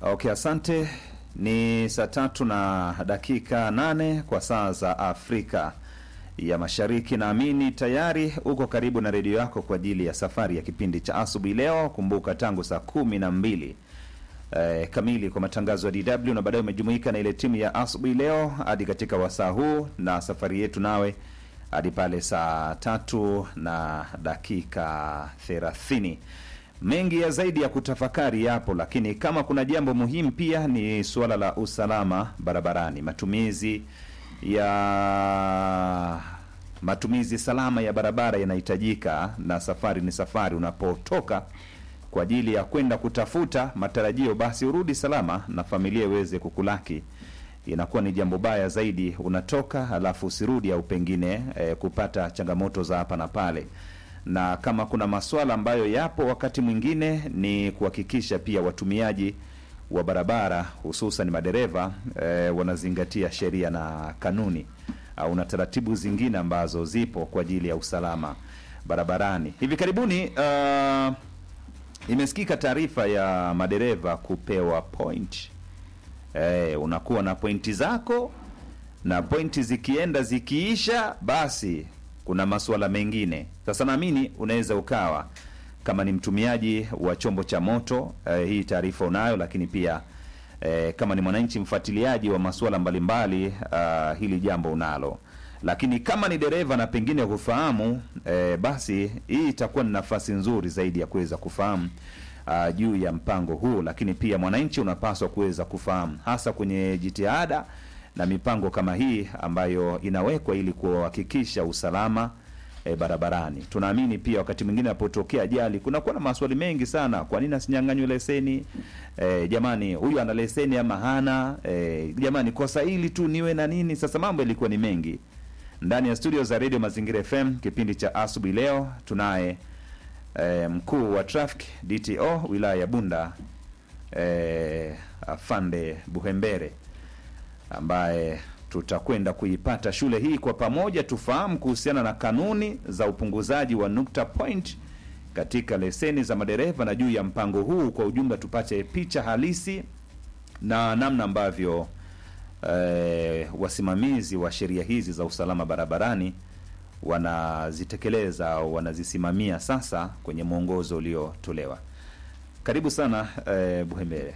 Okay, asante. Ni saa tatu na dakika nane kwa saa za Afrika ya Mashariki. Naamini tayari uko karibu na redio yako kwa ajili ya safari ya kipindi cha asubuhi leo. Kumbuka tangu saa kumi na mbili eh, kamili kwa matangazo ya DW na baadaye umejumuika na ile timu ya asubuhi leo hadi katika wasaa huu na safari yetu nawe hadi pale saa tatu na dakika thelathini. Mengi ya zaidi ya kutafakari yapo, lakini kama kuna jambo muhimu pia ni suala la usalama barabarani, matumizi ya matumizi salama ya barabara yanahitajika, na safari ni safari. Unapotoka kwa ajili ya kwenda kutafuta matarajio, basi urudi salama na familia iweze kukulaki. Inakuwa ni jambo baya zaidi unatoka halafu usirudi, au pengine eh, kupata changamoto za hapa na pale na kama kuna masuala ambayo yapo wakati mwingine ni kuhakikisha pia watumiaji wa barabara hususan madereva e, wanazingatia sheria na kanuni au na taratibu zingine ambazo zipo kwa ajili ya usalama barabarani. Hivi karibuni uh, imesikika taarifa ya madereva kupewa point. E, unakuwa na pointi zako na pointi zikienda zikiisha, basi kuna masuala mengine sasa. Naamini unaweza ukawa kama ni mtumiaji wa chombo cha moto eh, hii taarifa unayo, lakini pia eh, kama ni mwananchi mfuatiliaji wa masuala mbalimbali uh, hili jambo unalo, lakini kama ni dereva na pengine hufahamu eh, basi hii itakuwa ni nafasi nzuri zaidi ya kuweza kufahamu uh, juu ya mpango huu, lakini pia mwananchi unapaswa kuweza kufahamu hasa kwenye jitihada na mipango kama hii ambayo inawekwa ili kuhakikisha usalama e, barabarani. Tunaamini pia wakati mwingine apotokea ajali kunakuwa na maswali mengi sana. Kwa nini asinyang'anywe leseni? E, jamani, huyu ana leseni ama hana? E, jamani, kosa hili tu niwe na nini? Sasa mambo yalikuwa ni mengi ndani ya studio za Radio Mazingira FM, kipindi cha asubuhi leo tunaye e, mkuu wa traffic DTO wilaya ya Bunda e, afande Buhembere ambaye tutakwenda kuipata shule hii kwa pamoja, tufahamu kuhusiana na kanuni za upunguzaji wa nukta point katika leseni za madereva na juu ya mpango huu kwa ujumla, tupate picha halisi na namna ambavyo eh, wasimamizi wa sheria hizi za usalama barabarani wanazitekeleza au wanazisimamia sasa kwenye mwongozo uliotolewa. Karibu sana eh, Buhembere.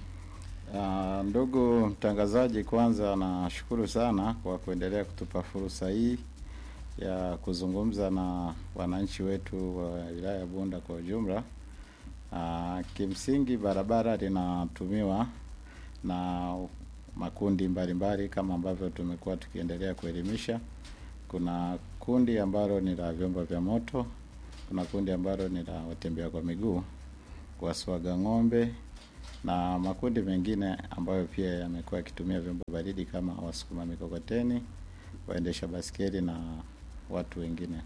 Uh, ndugu mtangazaji, kwanza nashukuru sana kwa kuendelea kutupa fursa hii ya kuzungumza na wananchi wetu wa wilaya ya Bunda kwa ujumla. Uh, kimsingi barabara linatumiwa na makundi mbalimbali mbali, kama ambavyo tumekuwa tukiendelea kuelimisha. Kuna kundi ambalo ni la vyombo vya moto, kuna kundi ambalo ni la watembea kwa miguu, waswaga ng'ombe na makundi mengine ambayo pia yamekuwa yakitumia vyombo baridi kama wasukuma mikokoteni, waendesha baskeli na watu wengine.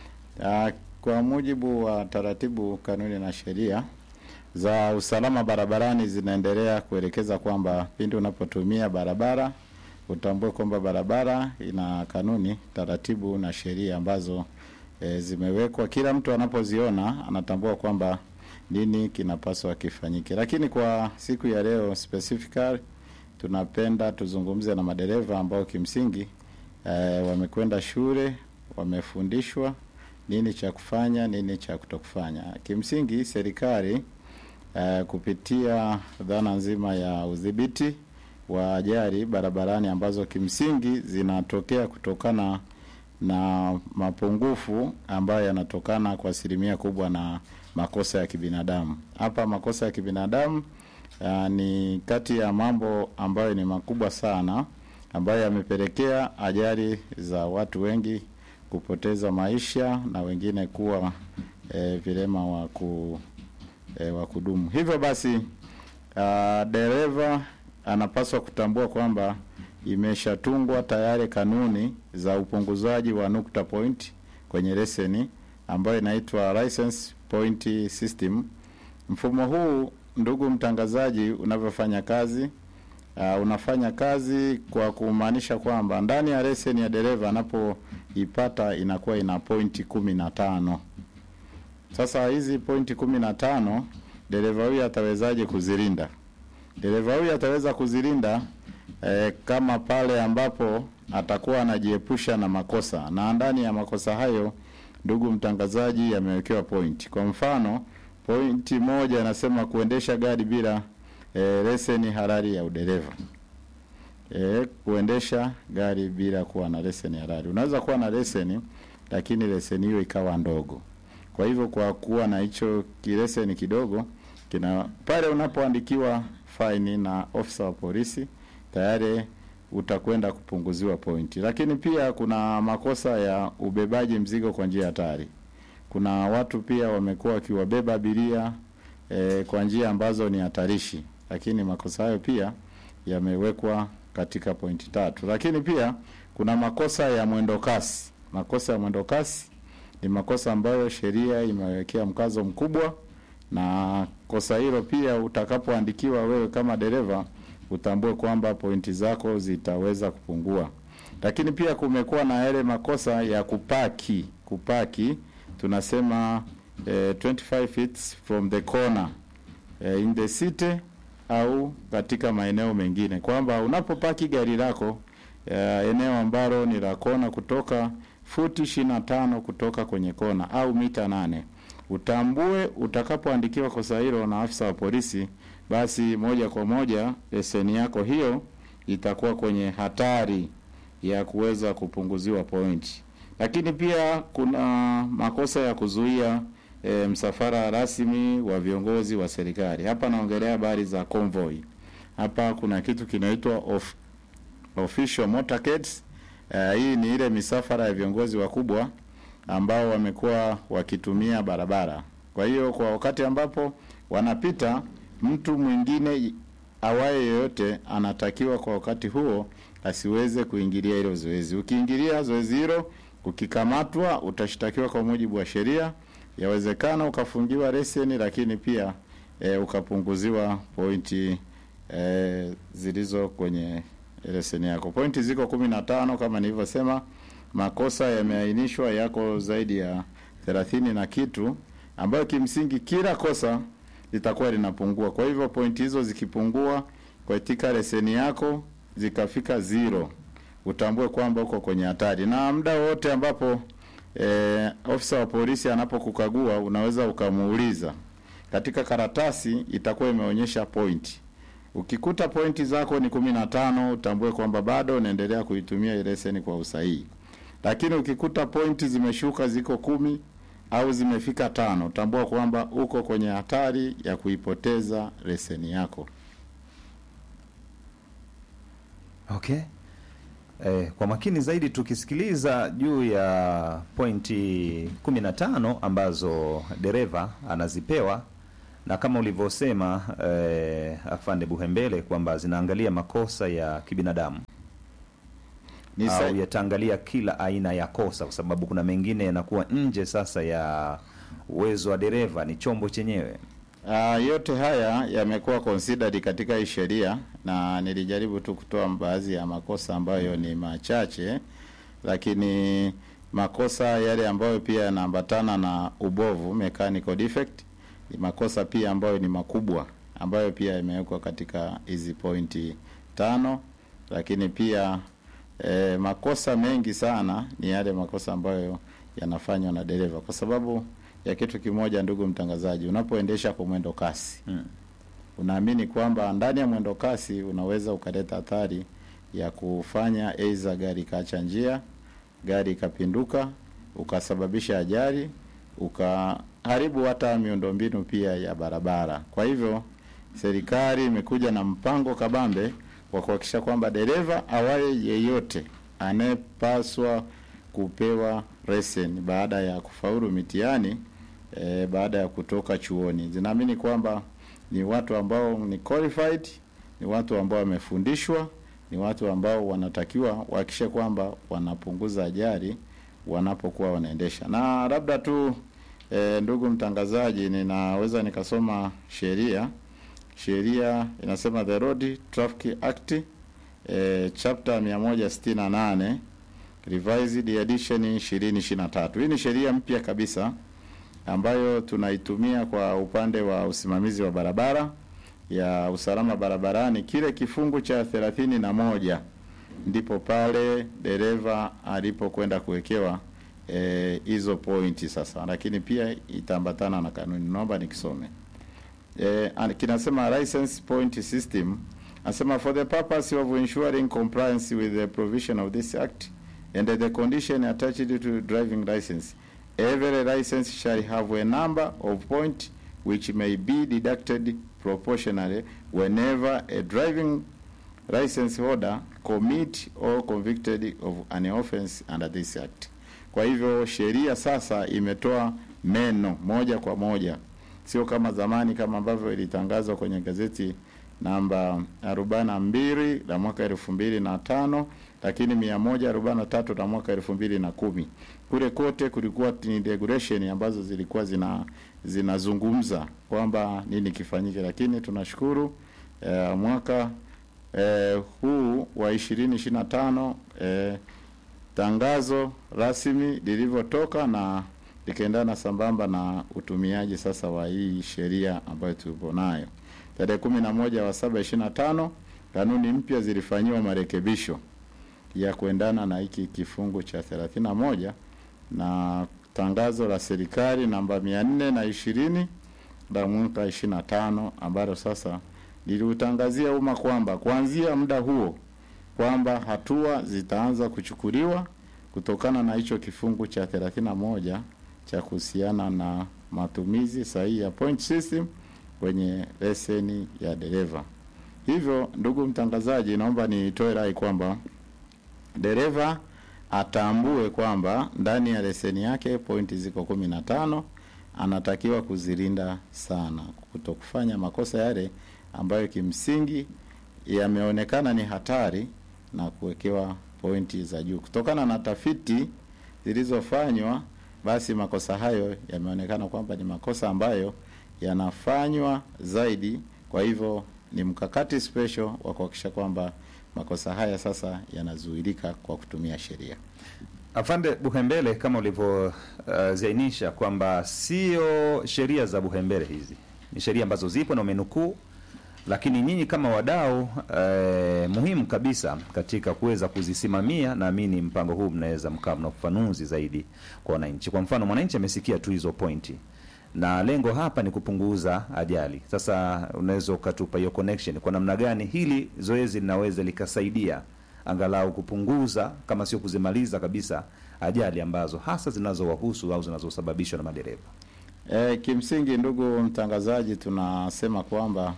Kwa mujibu wa taratibu, kanuni na sheria za usalama barabarani zinaendelea kuelekeza kwamba pindi unapotumia barabara utambue kwamba barabara ina kanuni, taratibu na sheria ambazo e, zimewekwa. Kila mtu anapoziona anatambua kwamba nini kinapaswa kifanyike. Lakini kwa siku ya leo specifically, tunapenda tuzungumze na madereva ambao kimsingi eh, wamekwenda shule, wamefundishwa nini cha kufanya, nini cha kutokufanya. Kimsingi serikali eh, kupitia dhana nzima ya udhibiti wa ajali barabarani ambazo kimsingi zinatokea kutokana na mapungufu ambayo yanatokana kwa asilimia kubwa na makosa ya kibinadamu. Hapa makosa ya kibinadamu uh, ni kati ya mambo ambayo ni makubwa sana ambayo yamepelekea ajali za watu wengi kupoteza maisha na wengine kuwa eh, vilema wa ku eh, wa kudumu. Hivyo basi uh, dereva anapaswa kutambua kwamba imeshatungwa tayari kanuni za upunguzaji wa nukta point kwenye leseni ambayo inaitwa license point system. Mfumo huu ndugu mtangazaji, unavyofanya kazi uh, unafanya kazi kwa kumaanisha kwamba ndani ya leseni ya dereva anapoipata inakuwa ina pointi kumi na tano. Sasa hizi pointi kumi na tano dereva huyu atawezaje kuzilinda? dereva huyu ataweza kuzilinda eh, kama pale ambapo atakuwa anajiepusha na makosa, na ndani ya makosa hayo, ndugu mtangazaji, yamewekewa point. Kwa mfano, pointi moja inasema kuendesha gari bila eh, leseni halali ya udereva. E, kuendesha gari bila kuwa na leseni halali. Unaweza kuwa na leseni lakini leseni hiyo ikawa ndogo. Kwa hivyo kwa kuwa na hicho kileseni kidogo kina pale unapoandikiwa faini na ofisa wa polisi tayari utakwenda kupunguziwa pointi. Lakini pia kuna makosa ya ubebaji mzigo kwa njia hatari. Kuna watu pia wamekuwa wakiwabeba abiria e, kwa njia ambazo ni hatarishi, lakini makosa hayo pia yamewekwa katika pointi tatu. Lakini pia kuna makosa ya mwendo kasi. Makosa ya mwendo kasi ni makosa ambayo sheria imewekea mkazo mkubwa, na kosa hilo pia utakapoandikiwa wewe kama dereva utambue kwamba pointi zako zitaweza kupungua. Lakini pia kumekuwa na yale makosa ya kupaki. Kupaki tunasema eh, 25 feet from the corner eh, in the city au katika maeneo mengine, kwamba unapopaki gari lako eh, eneo ambalo ni la kona kutoka futi ishirini na tano kutoka kwenye kona au mita nane utambue utakapoandikiwa kosa hilo na afisa wa polisi, basi moja kwa moja leseni yako hiyo itakuwa kwenye hatari ya kuweza kupunguziwa pointi. Lakini pia kuna makosa ya kuzuia e, msafara rasmi wa viongozi wa serikali. Hapa naongelea habari za convoy. Hapa kuna kitu kinaitwa of, official motorcades. Uh, hii ni ile misafara ya viongozi wakubwa ambao wamekuwa wakitumia barabara. Kwa hiyo kwa wakati ambapo wanapita, mtu mwingine awaye yoyote anatakiwa kwa wakati huo asiweze kuingilia hilo zoezi. Ukiingilia zoezi hilo, ukikamatwa, utashtakiwa kwa mujibu wa sheria. Yawezekana ukafungiwa leseni, lakini pia e, ukapunguziwa pointi e, zilizo kwenye leseni yako. Pointi ziko kumi na tano kama nilivyosema. Makosa yameainishwa yako zaidi ya thelathini na kitu, ambayo kimsingi kila kosa litakuwa linapungua. Kwa hivyo pointi hizo zikipungua katika leseni yako zikafika zero, utambue kwamba uko kwenye hatari, na muda wote ambapo e, ofisa wa polisi anapokukagua unaweza ukamuuliza. Katika karatasi itakuwa imeonyesha pointi Ukikuta pointi zako ni kumi na tano utambue kwamba bado unaendelea kuitumia ile leseni kwa usahihi. Lakini ukikuta pointi zimeshuka ziko kumi au zimefika tano, utambua kwamba uko kwenye hatari ya kuipoteza leseni yako. Okay. Eh, kwa makini zaidi tukisikiliza juu ya pointi 15 ambazo dereva anazipewa na kama ulivyosema eh, afande Buhembele kwamba zinaangalia makosa ya kibinadamu Ni sa- au yataangalia kila aina ya kosa, kwa sababu kuna mengine yanakuwa nje sasa ya uwezo wa dereva, ni chombo chenyewe. Ah, yote haya yamekuwa considered katika hii sheria na nilijaribu tu kutoa baadhi ya makosa ambayo ni machache, lakini makosa yale ambayo pia yanaambatana na ubovu mechanical defect ni makosa pia ambayo ni makubwa ambayo pia yamewekwa katika hizi pointi tano, lakini pia eh, makosa mengi sana ni yale makosa ambayo yanafanywa na dereva kwa sababu ya kitu kimoja, ndugu mtangazaji, unapoendesha kwa mwendo kasi Mm. unaamini kwamba ndani ya mwendo kasi unaweza ukaleta athari ya kufanya aidha gari ikaacha njia, gari ikapinduka, ukasababisha ajali, ukaharibu hata miundombinu pia ya barabara. Kwa hivyo serikali imekuja na mpango kabambe wa kuhakikisha kwamba dereva awaye yeyote anayepaswa kupewa leseni baada ya kufaulu mitihani e, baada ya kutoka chuoni, zinaamini kwamba ni watu ambao ni qualified, ni watu ambao wamefundishwa, ni watu ambao wanatakiwa wahakikishe kwamba wanapunguza ajali wanapokuwa wanaendesha. Na labda tu e, ndugu mtangazaji, ninaweza nikasoma sheria. Sheria inasema the Road Traffic Act e, chapter 168 revised edition 2023. Hii ni sheria mpya kabisa ambayo tunaitumia kwa upande wa usimamizi wa barabara ya usalama barabarani, kile kifungu cha thelathini na ndipo pale dereva alipokwenda kuwekewa hizo e, pointi sasa, lakini pia itaambatana na kanuni. Naomba nikisome e, kinasema license point system Asema for the purpose of ensuring compliance with the provision of this act and the condition attached to driving license, every license shall have a number of points which may be deducted proportionally whenever a driving license holder commit or convicted of an offense under this act. Kwa hivyo sheria sasa imetoa meno moja kwa moja, sio kama zamani kama ambavyo ilitangazwa kwenye gazeti namba 42 la mwaka elfu mbili na tano lakini 143 la mwaka elfu mbili na kumi kule kote kulikuwa ni regulation ambazo zilikuwa zina zinazungumza kwamba nini kifanyike, lakini tunashukuru eh, mwaka eh, huu wa 2025 eh, tangazo rasmi lilivyotoka na likaendana sambamba na utumiaji sasa wa hii sheria ambayo tupo nayo tarehe kumi na moja wa saba ishirini na tano kanuni mpya zilifanyiwa marekebisho ya kuendana na hiki kifungu cha thelathini na moja na tangazo la serikali namba mia nne na ishirini la mwaka ishirini na tano ambalo sasa liliutangazia umma kwamba kuanzia muda huo kwamba hatua zitaanza kuchukuliwa kutokana na hicho kifungu cha thelathini na moja cha kuhusiana na matumizi sahihi ya point system kwenye leseni ya dereva. Hivyo, ndugu mtangazaji, naomba nitoe rai kwamba dereva atambue kwamba ndani ya leseni yake pointi ziko kumi na tano. Anatakiwa kuzilinda sana, kutokufanya makosa yale ambayo kimsingi yameonekana ni hatari na kuwekewa pointi za juu. Kutokana na tafiti zilizofanywa, basi makosa hayo yameonekana kwamba ni makosa ambayo yanafanywa zaidi. Kwa hivyo ni mkakati special wa kuhakikisha kwamba makosa haya sasa yanazuilika kwa kutumia sheria. Afande Buhembele, kama ulivyoziainisha uh, kwamba sio sheria za Buhembele hizi, ni sheria ambazo zipo na umenukuu, lakini nyinyi kama wadau eh, muhimu kabisa katika kuweza kuzisimamia, naamini mpango huu mnaweza mkawa mna ufafanuzi zaidi kwa wananchi. Kwa mfano, mwananchi amesikia tu hizo pointi na lengo hapa ni kupunguza ajali. Sasa unaweza ukatupa hiyo connection, kwa namna gani hili zoezi linaweza likasaidia angalau kupunguza kama sio kuzimaliza kabisa ajali ambazo hasa zinazowahusu au zinazosababishwa na madereva. E, kimsingi ndugu mtangazaji, tunasema kwamba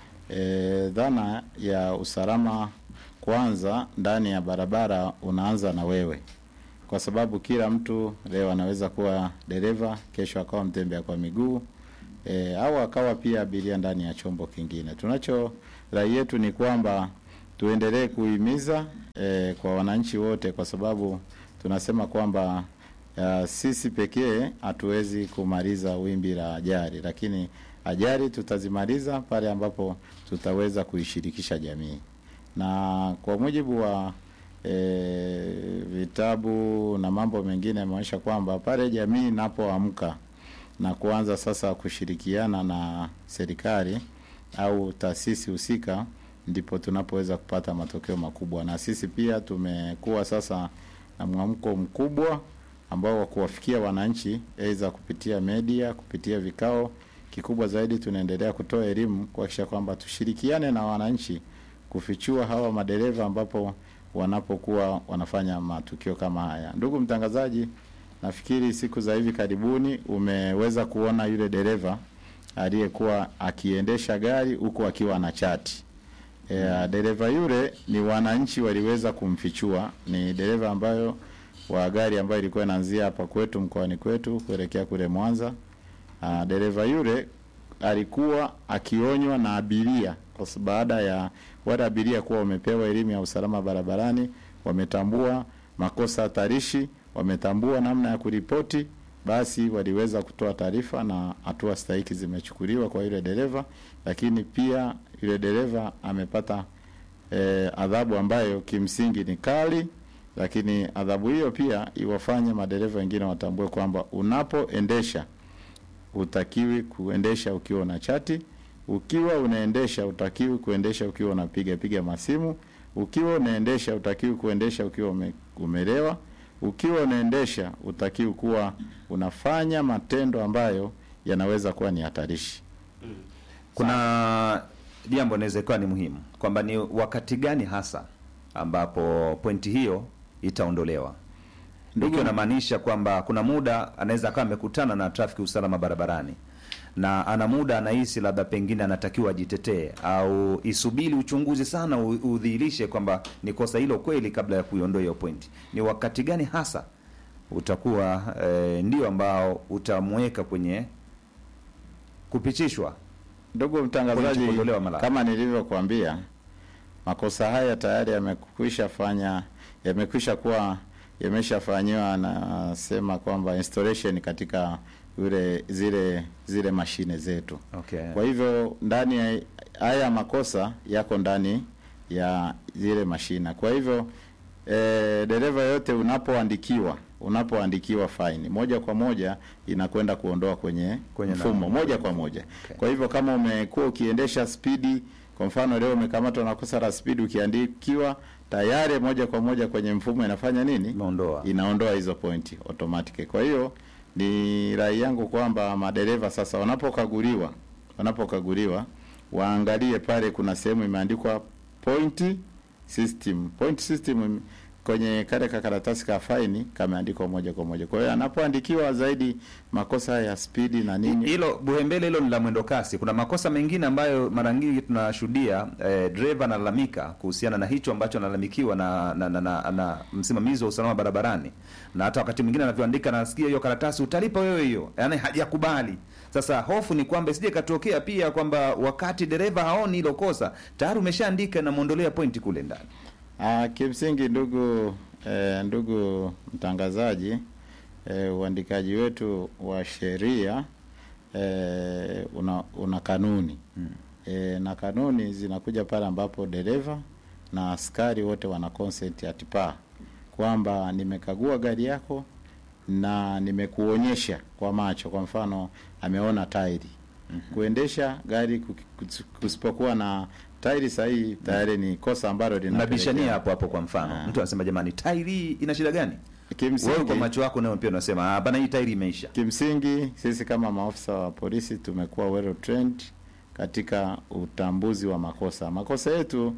e, dhana ya usalama kwanza ndani ya barabara unaanza na wewe kwa sababu kila mtu leo anaweza kuwa dereva, kesho akawa mtembea kwa miguu e, au akawa pia abiria ndani ya chombo kingine. Tunacho rai yetu ni kwamba tuendelee kuhimiza e, kwa wananchi wote, kwa sababu tunasema kwamba ya, sisi pekee hatuwezi kumaliza wimbi la ajali, lakini ajali tutazimaliza pale ambapo tutaweza kuishirikisha jamii, na kwa mujibu wa E, vitabu na mambo mengine yameonyesha kwamba pale jamii inapoamka na kuanza sasa kushirikiana na serikali au taasisi husika, ndipo tunapoweza kupata matokeo makubwa. Na sisi pia tumekuwa sasa na mwamko mkubwa ambao wa kuwafikia wananchi, aidha kupitia media, kupitia vikao. Kikubwa zaidi, tunaendelea kutoa elimu kuhakikisha kwamba tushirikiane na wananchi kufichua hawa madereva ambapo wanapokuwa wanafanya matukio kama haya. Ndugu mtangazaji, nafikiri siku za hivi karibuni umeweza kuona yule dereva aliyekuwa akiendesha gari huku akiwa na chati. E, dereva yule ni wananchi waliweza kumfichua. Ni dereva ambayo wa gari ambayo ilikuwa inaanzia hapa kwetu mkoani kwetu kuelekea kule Mwanza. A, dereva yule alikuwa akionywa na abiria kwa baada ya wale abiria kuwa wamepewa elimu ya usalama barabarani, wametambua makosa hatarishi, wametambua namna ya kuripoti, basi waliweza kutoa taarifa na hatua stahiki zimechukuliwa kwa yule dereva. Lakini pia yule dereva amepata e, adhabu ambayo kimsingi ni kali, lakini adhabu hiyo pia iwafanye madereva wengine watambue kwamba unapoendesha utakiwi kuendesha ukiwa na chati Ukiwa unaendesha utakiwi kuendesha ukiwa unapiga piga masimu. Ukiwa unaendesha utakiwi kuendesha ukiwa ume, umelewa. Ukiwa unaendesha utakiwi kuwa unafanya matendo ambayo yanaweza kuwa ni hatarishi. Kuna jambo inaweza ikawa ni muhimu kwamba ni wakati gani hasa ambapo pointi hiyo itaondolewa. Ndugu, inamaanisha kwamba kuna muda anaweza akawa amekutana na trafiki usalama barabarani na ana muda anahisi labda pengine anatakiwa ajitetee au isubiri uchunguzi sana u- udhihirishe kwamba ni kosa hilo kweli kabla ya kuiondoa hiyo pointi. Ni wakati gani hasa utakuwa eh, ndio ambao utamweka kwenye kupitishwa Ndugu Pointi mtangazaji, kuondolewa mara. kama nilivyokuambia, makosa haya tayari yamekwisha fanya yamekwisha kuwa yameshafanyiwa, nasema kwamba installation katika ule zile zile mashine zetu. okay. Kwa hivyo ndani ya haya makosa yako ndani ya zile mashina. Kwa hivyo e, dereva yote unapoandikiwa unapoandikiwa faini moja kwa moja inakwenda kuondoa kwenye, Kwenye mfumo namba. moja kwa moja. Okay. Kwa hivyo kama umekuwa ukiendesha spidi, kwa mfano leo umekamatwa na kosa la spidi, ukiandikiwa tayari moja kwa moja kwenye mfumo inafanya nini? Imeondoa. inaondoa hizo pointi automatic. Kwa hiyo ni rai yangu kwamba madereva sasa wanapokaguliwa wanapokaguliwa waangalie pale kuna sehemu imeandikwa point system. Point system kwenye kale kakaratasi ka faini kameandikwa moja kwa moja. Kwa hiyo anapoandikiwa zaidi makosa ya spidi na nini hilo buhembele hilo ni la mwendo kasi. Kuna makosa mengine ambayo mara nyingi tunashuhudia eh, dereva analalamika kuhusiana na hicho ambacho analalamikiwa na na, na, na, na msimamizi wa usalama barabarani, na hata wakati mwingine anavyoandika nasikia hiyo karatasi utalipa wewe hiyo, yaani hajakubali. Sasa hofu ni kwamba isije katokea pia kwamba wakati dereva haoni hilo kosa tayari umeshaandika na muondolea pointi kule ndani. Ah, kimsingi ndugu eh, ndugu mtangazaji eh, uandikaji wetu wa sheria eh, una, una kanuni Hmm. eh, na kanuni zinakuja pale ambapo dereva na askari wote wana consent at par kwamba nimekagua gari yako na nimekuonyesha kwa macho, kwa mfano ameona tairi kuendesha gari kuki- kus- kusipokuwa na tairi sahihi tayari ni kosa ambalo Nabishania linapelekea hapo hapo. Kwa mfano Ah. mtu anasema jamani, tairi ina shida gani? Wewe kwa Kimsingi, macho yako nayo pia unasema hapana, hii tairi imeisha. kimsingi sisi kama maafisa wa polisi tumekuwa well trained katika utambuzi wa makosa. Makosa yetu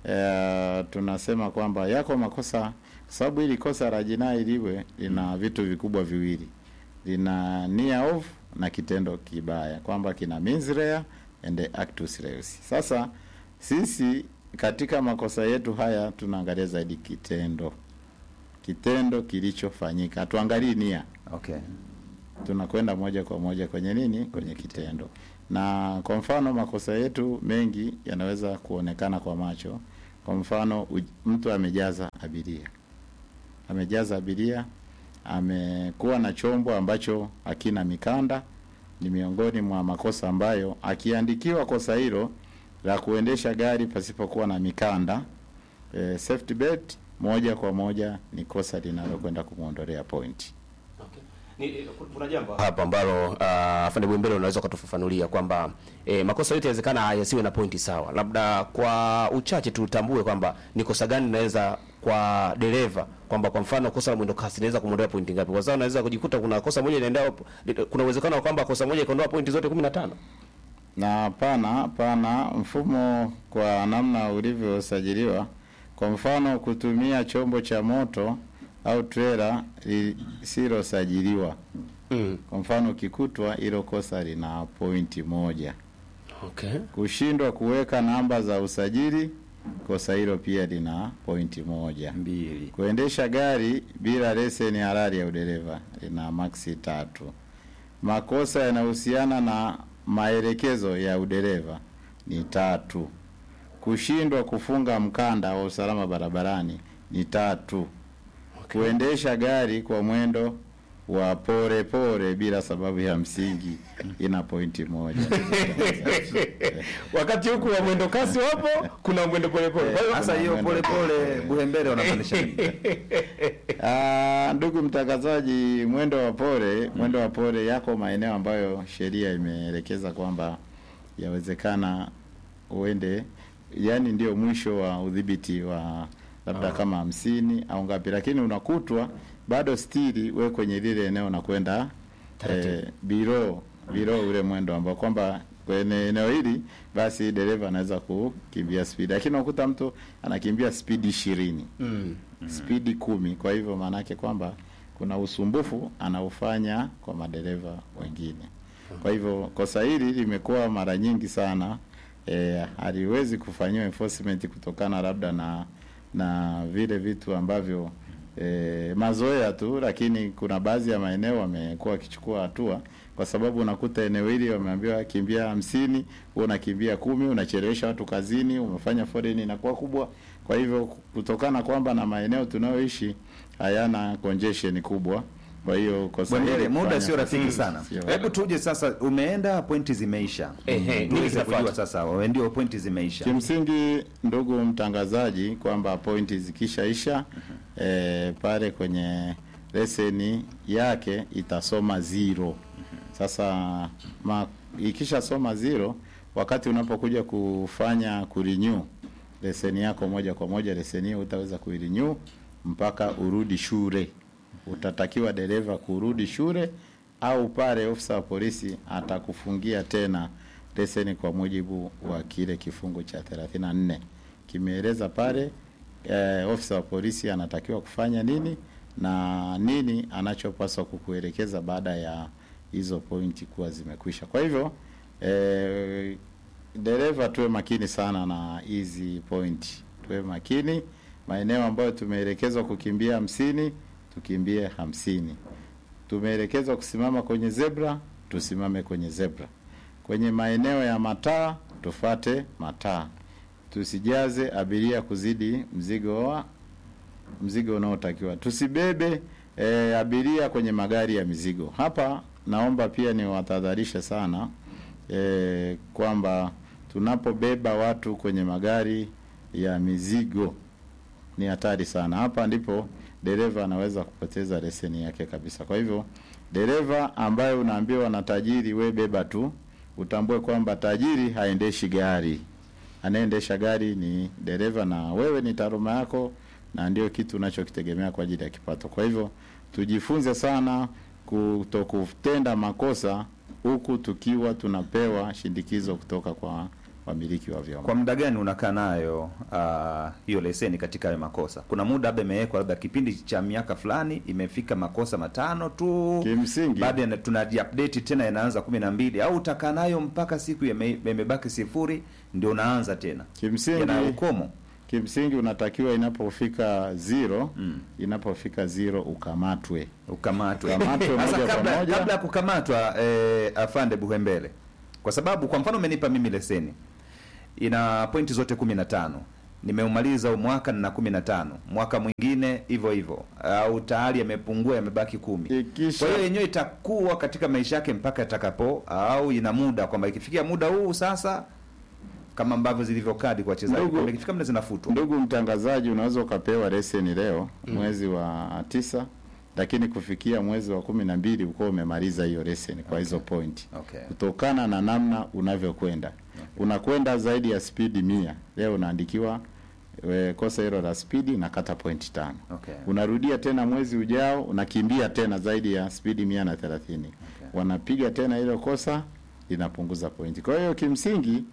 eh, tunasema kwamba yako makosa, kwa sababu hili kosa la jinai liwe lina vitu vikubwa viwili, lina nia ovu na kitendo kibaya, kwamba kina mens rea and actus reus. Sasa sisi katika makosa yetu haya tunaangalia zaidi kitendo, kitendo kilichofanyika, hatuangalii nia Okay. tunakwenda moja kwa moja kwenye nini, kwenye kitendo. Na kwa mfano makosa yetu mengi yanaweza kuonekana kwa macho. Kwa mfano uj- mtu amejaza abiria, amejaza abiria, amekuwa na chombo ambacho hakina mikanda, ni miongoni mwa makosa ambayo akiandikiwa kosa hilo la kuendesha gari pasipokuwa na mikanda eh, safety belt, moja kwa moja ni kosa linalokwenda kumwondolea pointi. Ni, kuna jambo hapa ambalo uh, afande Bwembele unaweza ukatufafanulia kwamba eh, makosa yote yawezekana yasiwe na pointi sawa. Labda kwa uchache tutambue kwamba ni kosa gani linaweza kwa dereva kwamba kwa mfano kosa la mwendo kasi linaweza kumwondoa pointi ngapi? Kwa sababu unaweza kujikuta kuna kosa moja inaendea, kuna uwezekano wa kwamba kosa moja ikaondoa pointi zote 15. na hapana hapana, mfumo kwa namna ulivyosajiliwa, kwa mfano kutumia chombo cha moto au trela lisilosajiliwa, Mm. kwa mfano ukikutwa, hilo kosa lina pointi moja. Okay. Kushindwa kuweka namba za usajili, kosa hilo pia lina pointi moja. Mbili. Kuendesha gari bila leseni halali ya udereva lina maksi tatu. Makosa yanahusiana na maelekezo ya udereva ni tatu. Kushindwa kufunga mkanda wa usalama barabarani ni tatu. Kuendesha gari kwa mwendo wa pole pole bila sababu ya msingi ina pointi moja. Wakati huku wa mwendo kasi wapo, kuna mwendo pole pole. Kwa hiyo Sasa hiyo pole pole buhembele wanapandisha nini? Ah, ndugu mtangazaji, mwendo wa pole, mwendo wa pole yako maeneo ambayo sheria imeelekeza kwamba yawezekana uende, yani ndio mwisho wa udhibiti wa labda kama hamsini au ngapi, lakini unakutwa bado stili we kwenye lile eneo na kwenda eh, biro biro ule mwendo ambao kwamba kwenye eneo hili basi dereva anaweza kukimbia spidi, lakini unakuta mtu anakimbia spidi ishirini Mm. spidi kumi. Kwa hivyo maana yake kwamba kuna usumbufu anaofanya kwa madereva wengine. Kwa hivyo kosa hili limekuwa mara nyingi sana eh, haliwezi kufanyiwa enforcement kutokana labda na na vile vitu ambavyo eh, mazoea tu, lakini kuna baadhi ya maeneo wamekuwa wakichukua hatua, kwa sababu unakuta eneo hili wameambiwa kimbia hamsini, wewe unakimbia kumi, unachelewesha watu kazini, umefanya foleni inakuwa kubwa. Kwa hivyo kutokana kwamba na maeneo tunayoishi hayana congestion kubwa, kwa hiyo kosa Bwendele, hili muda kufanya sio rafiki sio sana. sio Hebu tuje sasa, umeenda pointi zimeisha. Ehe, nini Tuweze kinafuata? kujua sasa, wewe ndio pointi zimeisha. Kimsingi ndugu mtangazaji, kwamba pointi zikishaisha eh, pale kwenye leseni yake itasoma zero. Sasa ma, ikishasoma zero, wakati unapokuja kufanya kurenew leseni yako moja kwa moja, leseni hiyo utaweza kuirenew mpaka urudi shule. Utatakiwa dereva kurudi shule au pale ofisa wa polisi atakufungia tena leseni kwa mujibu wa kile kifungu cha 34 kimeeleza pale eh, ofisa wa polisi anatakiwa kufanya nini na nini anachopaswa kukuelekeza baada ya hizo pointi kuwa zimekwisha. Kwa hivyo eh, dereva tuwe makini sana na hizi pointi, tuwe makini. Maeneo ambayo tumeelekezwa kukimbia hamsini tukimbie hamsini. Tumeelekezwa kusimama kwenye zebra, tusimame kwenye zebra. Kwenye maeneo ya mataa tufate mataa, tusijaze abiria kuzidi mzigo wa mzigo unaotakiwa. Tusibebe e, abiria kwenye magari ya mizigo. Hapa naomba pia niwatahadharishe sana e, kwamba tunapobeba watu kwenye magari ya mizigo ni hatari sana. Hapa ndipo dereva anaweza kupoteza leseni yake kabisa. Kwa hivyo dereva ambaye unaambiwa na tajiri, we beba tu, utambue kwamba tajiri haendeshi gari, anayeendesha gari ni dereva, na wewe ni taaluma yako na ndio kitu unachokitegemea kwa ajili ya kipato. Kwa hivyo tujifunze sana kutokutenda makosa huku tukiwa tunapewa shindikizo kutoka kwa wamiliki wa vyombo. Kwa muda gani unakaa nayo ah, hiyo leseni katika hayo makosa? Kuna muda labda imewekwa, labda kipindi cha miaka fulani imefika makosa matano tu, Kimsingi baada ya tunajiupdate tena yanaanza kumi na mbili au utakaa nayo mpaka siku yame- yamebaki sifuri ndio unaanza tena, kimsingi yana ukomo. kimsingi unatakiwa inapofika zero Mm. inapofika zero ukamatwe ukamatwe. Ukamatwe Sasa moja kwa kabla, moja. kabla ya kukamatwa eh, afande Buhembele, kwa sababu kwa mfano umenipa mimi leseni ina pointi zote kumi na tano nimeumaliza huu mwaka nina kumi na tano mwaka mwingine hivyo hivyo, au tayari yamepungua yamebaki kumi. Ikisha- Kwa hiyo yenyewe itakuwa katika maisha yake mpaka itakapo, au ina muda kwamba ikifikia muda huu sasa, kama ambavyo zilivyo kadi kwa wachezaji, Ndugu- kwamba ikifika muda zinafutwa. Ndugu mtangazaji, unaweza ukapewa leseni leo mwezi wa tisa, lakini kufikia mwezi wa kumi na mbili ukuwa umemaliza hiyo leseni kwa hizo pointi, Okay. kutokana na namna unavyokwenda. Unakwenda zaidi ya spidi mia, leo unaandikiwa we, kosa hilo la spidi nakata pointi tano. Okay. Unarudia tena mwezi ujao, unakimbia tena zaidi ya spidi mia na thelathini. Wanapiga tena hilo kosa, linapunguza pointi. Kwa hiyo kimsingi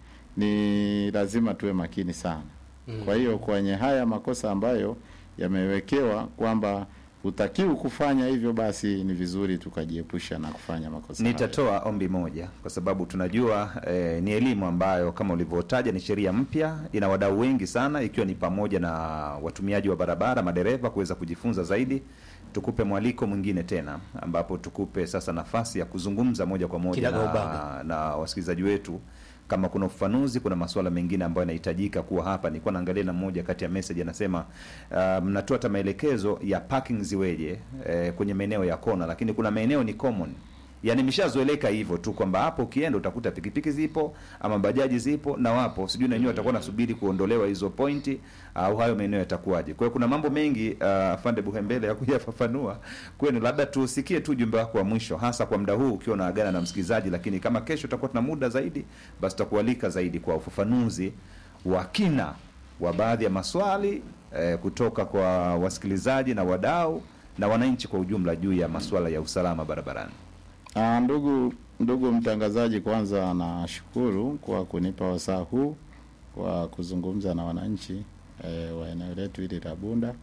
ni lazima tuwe makini sana. Kwa hiyo kwenye haya makosa ambayo yamewekewa kwamba hutakiwi kufanya hivyo, basi ni vizuri tukajiepusha na kufanya makosa hayo. Nitatoa ombi moja kwa sababu tunajua eh, ni elimu ambayo kama ulivyotaja ni sheria mpya, ina wadau wengi sana, ikiwa ni pamoja na watumiaji wa barabara, madereva kuweza kujifunza zaidi. Tukupe mwaliko mwingine tena, ambapo tukupe sasa nafasi ya kuzungumza moja kwa moja Kinagaubaga. na, na wasikilizaji wetu kama kuna ufafanuzi, kuna masuala mengine ambayo yanahitajika kuwa hapa. Nilikuwa naangalia na mmoja kati ya message anasema, uh, mnatoa hata maelekezo ya parking ziweje eh, kwenye maeneo ya kona, lakini kuna maeneo ni common yani imeshazoeleka hivyo tu kwamba hapo ukienda utakuta pikipiki zipo ama bajaji zipo na wapo sijui na wenyewe watakuwa nasubiri kuondolewa hizo pointi au hayo maeneo yatakuwaje kwa hiyo kuna mambo mengi uh, fande buhembele ya kuyafafanua kwenu labda tusikie tu ujumbe wako wa mwisho hasa kwa muda huu ukiwa unaagana na msikilizaji lakini kama kesho tutakuwa tuna muda zaidi basi tutakualika zaidi kwa ufafanuzi wa kina wa baadhi ya maswali eh, kutoka kwa wasikilizaji na wadau na wananchi kwa ujumla juu ya masuala ya usalama barabarani Ah, ndugu ndugu mtangazaji, kwanza nashukuru kwa kunipa wasaa huu wa kuzungumza na wananchi e, wa eneo letu hili la Bunda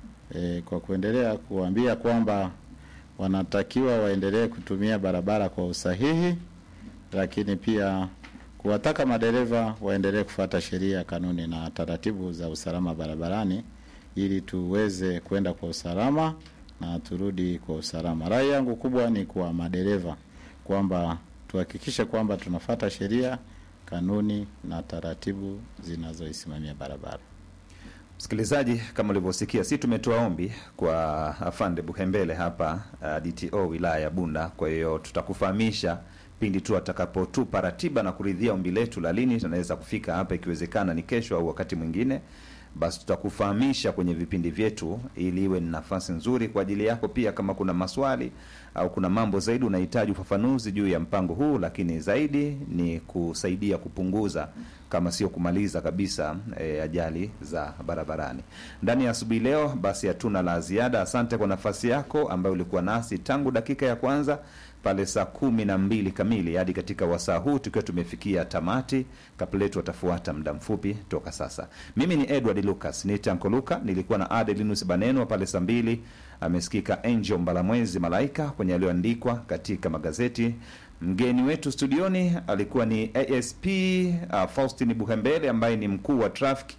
e, kwa kuendelea kuambia kwamba wanatakiwa waendelee kutumia barabara kwa usahihi, lakini pia kuwataka madereva waendelee kufuata sheria, kanuni na taratibu za usalama barabarani ili tuweze kwenda kwa usalama na turudi kwa usalama. Rai yangu kubwa ni kwa madereva kwamba tuhakikishe kwamba tunafata sheria, kanuni na taratibu zinazoisimamia barabara. Msikilizaji, kama ulivyosikia, si tumetoa ombi kwa afande Buhembele hapa uh, DTO wilaya ya Bunda. Kwa hiyo tutakufahamisha pindi tu atakapotupa ratiba na kuridhia ombi letu la lini tunaweza kufika hapa, ikiwezekana ni kesho au wakati mwingine, basi tutakufahamisha kwenye vipindi vyetu, ili iwe ni nafasi nzuri kwa ajili yako pia, kama kuna maswali au kuna mambo zaidi unahitaji ufafanuzi juu ya mpango huu, lakini zaidi ni kusaidia kupunguza kama sio kumaliza kabisa e, ajali za barabarani. Ndani ya asubuhi leo, basi hatuna la ziada. Asante kwa nafasi yako ambayo ulikuwa nasi tangu dakika ya kwanza pale saa kumi na mbili kamili hadi katika wasaa huu tukiwa tumefikia tamati. Kapletu watafuata muda mfupi toka sasa. Mimi ni Edward Lucas ni Tanko Luka, nilikuwa na Adelinus Banenwa pale saa mbili. Amesikika Angel Mbalamwezi Malaika kwenye yaliyoandikwa katika magazeti. Mgeni wetu studioni alikuwa ni ASP uh, Faustin Buhembele ambaye ni mkuu wa traffic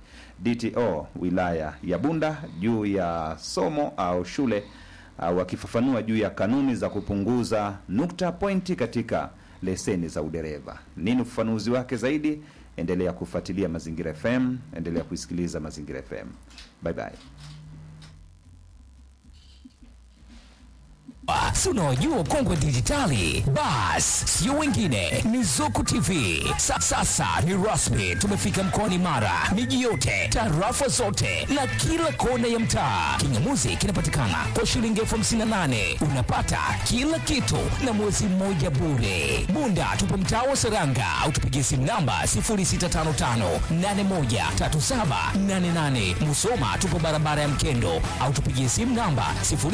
DTO wilaya ya Bunda juu ya somo au shule uh, wakifafanua juu ya kanuni za kupunguza nukta pointi katika leseni za udereva. Nini ufafanuzi wake zaidi? Endelea kufuatilia Mazingira FM, endelea kuisikiliza Mazingira FM. Bye bye. si unawajua kongwe dijitali bas sio wengine ni zuku tv Sa, sasa ni rasmi tumefika mkoani mara miji yote tarafa zote na kila kona ya mtaa kingamuzi kinapatikana kwa shilingi elfu hamsini na nane unapata kila kitu na mwezi mmoja bure bunda tupo mtaa wa seranga au tupigie simu namba 0655813788 musoma tupo barabara ya mkendo au tupigie simu namba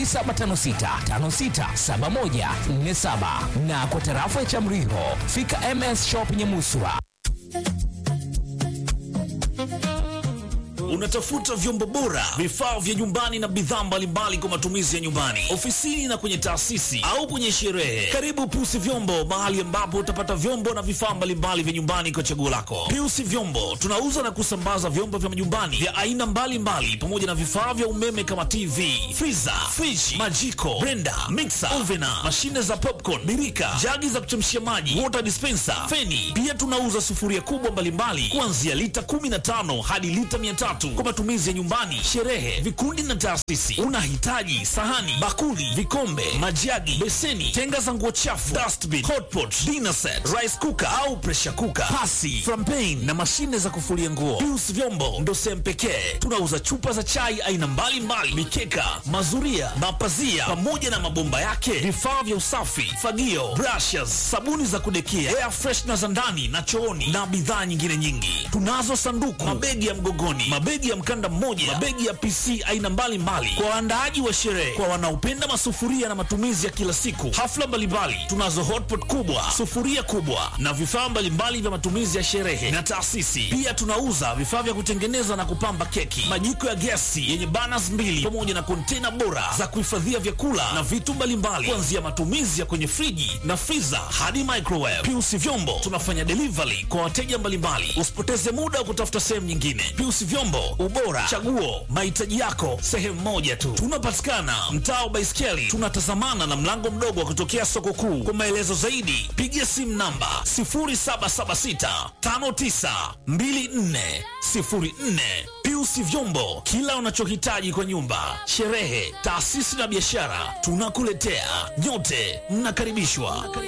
0756567147 na kwa tarafa ya Chamriho fika MS Shop Nyamuswa. Unatafuta vyombo bora, vifaa vya nyumbani na bidhaa mbalimbali kwa matumizi ya nyumbani, ofisini na kwenye taasisi au kwenye sherehe. Karibu Piusi Vyombo, mahali ambapo utapata vyombo na vifaa mbalimbali vya nyumbani kwa chaguo lako. Piusi Vyombo tunauza na kusambaza vyombo vya nyumbani vya aina mbalimbali pamoja na vifaa vya umeme kama TV, freezer, fridge, majiko, blender, mixer, ovena, mashine za popcorn, birika, jagi za kuchemshia maji, water dispenser, feni. Pia tunauza sufuria kubwa mbalimbali kuanzia lita 15 hadi lita 300 kwa matumizi ya nyumbani, sherehe, vikundi na taasisi. Unahitaji sahani, bakuli, vikombe, majagi, beseni, tenga za nguo chafu, dustbin, hotpot, dinner set, rice cooker au pressure cooker, pasi, frampen na mashine za kufulia nguo. Pius Vyombo ndo sehemu pekee tunauza chupa za chai aina mbalimbali, mikeka, mazuria, mapazia pamoja na mabomba yake, vifaa vya usafi, fagio, brushes, sabuni za kudekia, air freshener za ndani na chooni na bidhaa nyingine nyingi. Tunazo sanduku, mabegi ya mgogoni, mabegi ya mkanda mmoja, mabegi ya PC aina mbalimbali kwa waandaaji wa sherehe, kwa wanaopenda masufuria na matumizi ya kila siku, hafla mbalimbali. Tunazo hotpot kubwa, sufuria kubwa na vifaa mbalimbali vya matumizi ya sherehe na taasisi. Pia tunauza vifaa vya kutengeneza na kupamba keki, majiko ya gesi yenye burners mbili pamoja na kontena bora za kuhifadhia vyakula na vitu mbalimbali, kuanzia matumizi ya kwenye friji na freezer hadi microwave. Piusi Vyombo tunafanya delivery kwa wateja mbalimbali. Usipoteze muda wa kutafuta sehemu nyingine. Piusi Vyombo, ubora, chaguo, mahitaji yako sehemu moja tu. Tunapatikana mtaa wa Baiskeli, tunatazamana na mlango mdogo wa kutokea soko kuu. Kwa maelezo zaidi, piga simu namba 0776 5924 04. Piusi Vyombo, kila unachohitaji kwa nyumba, sherehe, taasisi na biashara, tunakuletea. Nyote mnakaribishwa.